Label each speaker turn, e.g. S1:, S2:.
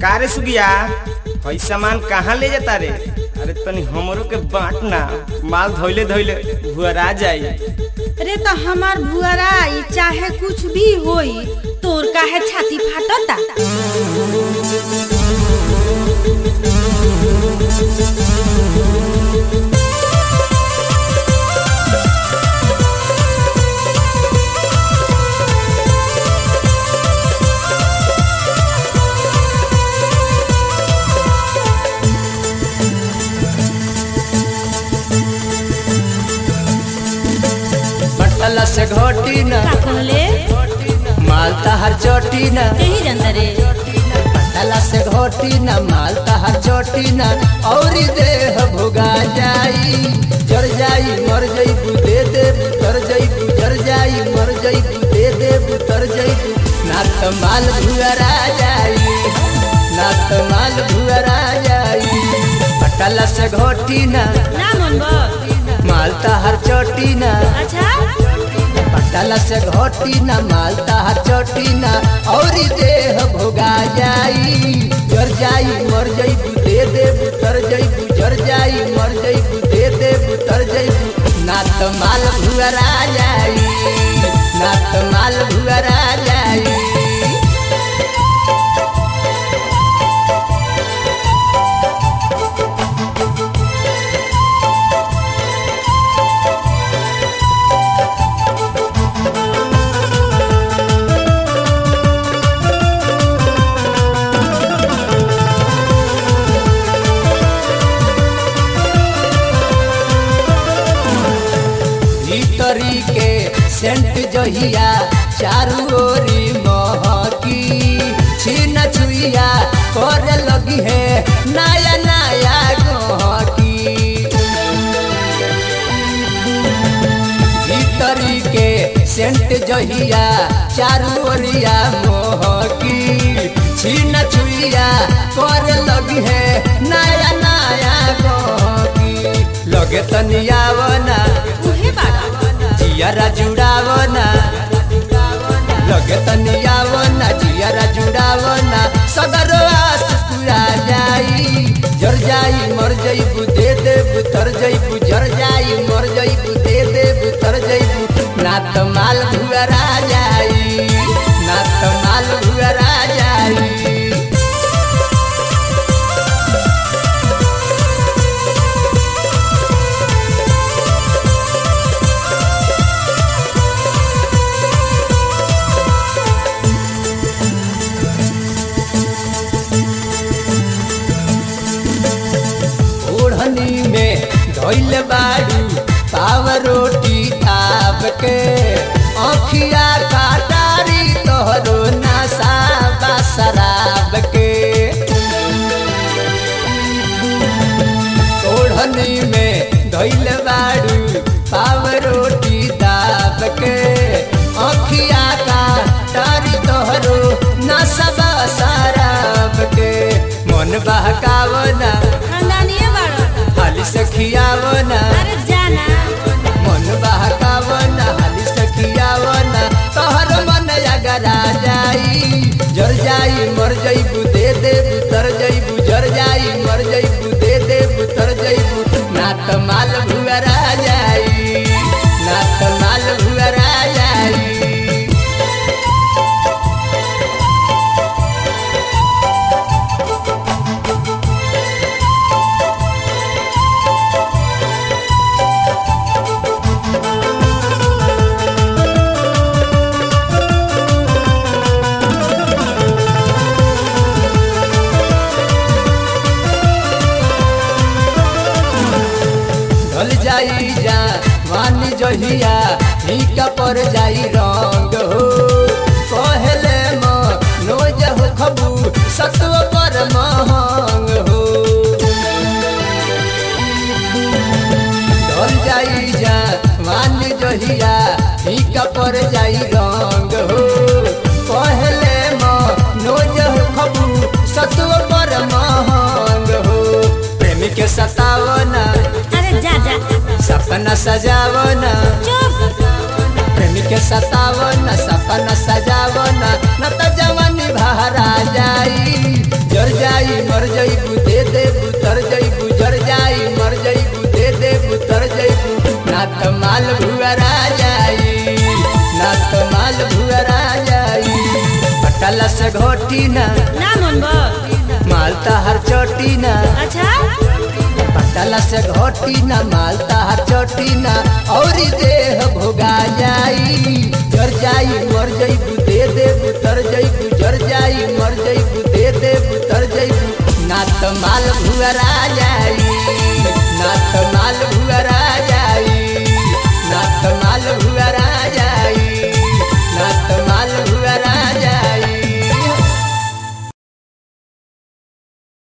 S1: का रे सुगिया हई सामान कहाँ ले जाता रे अरे तनी हमरो के बांट ना माल धोइले धोइले भुअरा जाई
S2: अरे तो हमार भुअराई चाहे कुछ भी होई तोर काहे छाती फाटता
S3: बटला से घोटी न
S2: का कहले
S3: मालता हर चोटी न
S2: यही जनता रे
S3: बटला से घोटी न मालता हर चोटी न और देह भुगा जाई जर जाई मर जाई दे दे तर जाई जर जाई मर जाई दे दे तर जाई ना तो माल भुअरा जाई ना तो माल भुअरा जाई बटला से घोटी न
S2: ना मन बा
S3: मालता हर चोटी न
S2: अच्छा
S3: पटल से घोटी न मालता चोटी न और देह भोगा जाई जर जाई मर जाई दे दे तर जाई जर जाई मर जाई दे दे तर जाई ना तो माल भुअरा जाई ना तो माल भुअरा जाई भीतरी के सेंट जहिया चारू ओरी महकी छीन छुइया करे लगी है नया नया गहकी भीतरी के सेंट जहिया चारू ओरिया मोहकी छीन छुइया करे लगी है नया नया गहकी लगे तनियावना
S2: उहे बाड़ा
S3: जियारा जुड़ावना लगे तनियावना जियारा जुड़ावना सदर आस पूरा जाई जर जाई मर जाई दे दे तर जाई जर जाई मर जाई दे दे तर जाई ना तो माल भुअरा जाई ना तो माल भुअरा जाई ओढ़नी में धोइल बाड़ू पाव रोटी ताप के अखिया काटारी तोहरो नशा बा शराब के ओढ़नी में धोइल बाड़ू पाव रोटी ताप के अखिया काटारी तोहरो नशा बा शराब के मन बहकावना
S2: खानदानिए बाड़ा
S3: हाली से खियावना
S2: अरे जाना
S3: मन बहकावना हाली से खियावना तोहर मन अगरा जाई जर जाई मर जाई दे दे तर जाई जर जाई मर जाई दे दे तर जाई ना तो माल भुअरा जाई ना तो माल भुअरा जाई ढल जाई जा वानी जहिया फीका पर जाई रंग हो कहले म नोज हो खबू सत्व पर महंग हो ढल जाई जा वानी जहिया फीका पर जाई रंग हो कहले म नोज हो खबू सत्व पर महंग हो प्रेमी के सतावना
S2: अरे जा जा
S3: सपना सजावना
S2: चुप
S3: प्रेमी के सतावना सपना सजावना न त जवानी भरा जाई जर जईबू दे देबू तर जईबू जर जाई मर जईबू दे देबू तर जईबू ना त माल भुअरा जाई ना त माल भुअरा जाई पटला से घोटी ना
S2: ना मन
S3: माल हर चोटी ना
S2: अच्छा
S3: पटला से घोटी ना माल हर चोटी ना और देह भोगा जाई जर जाई मर जईबू दे देबू तर जईबू जर जाई मर जईबू दे देबू तर जईबू ना त माल भुअरा जाई